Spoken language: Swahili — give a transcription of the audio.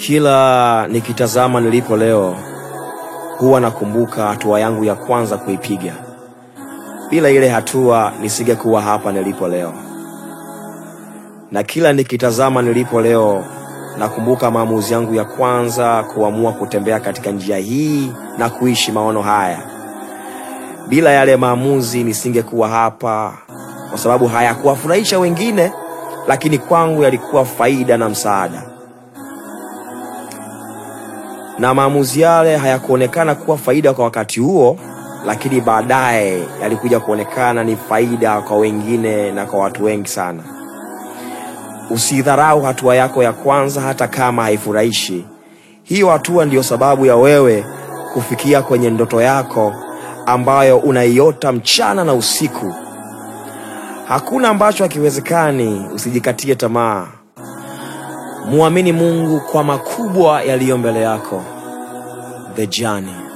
Kila nikitazama nilipo leo, huwa nakumbuka hatua yangu ya kwanza kuipiga. Bila ile hatua nisingekuwa hapa nilipo leo. Na kila nikitazama nilipo leo, nakumbuka maamuzi yangu ya kwanza kuamua kutembea katika njia hii na kuishi maono haya. Bila yale maamuzi nisingekuwa hapa, kwa sababu hayakuwafurahisha wengine, lakini kwangu yalikuwa faida na msaada. Na maamuzi yale hayakuonekana kuwa faida kwa wakati huo, lakini baadaye yalikuja kuonekana ni faida kwa wengine na kwa watu wengi sana. Usidharau hatua yako ya kwanza, hata kama haifurahishi. Hiyo hatua ndiyo sababu ya wewe kufikia kwenye ndoto yako ambayo unaiota mchana na usiku. Hakuna ambacho hakiwezekani. Usijikatie tamaa, muamini Mungu kwa makubwa yaliyo mbele yako. The journey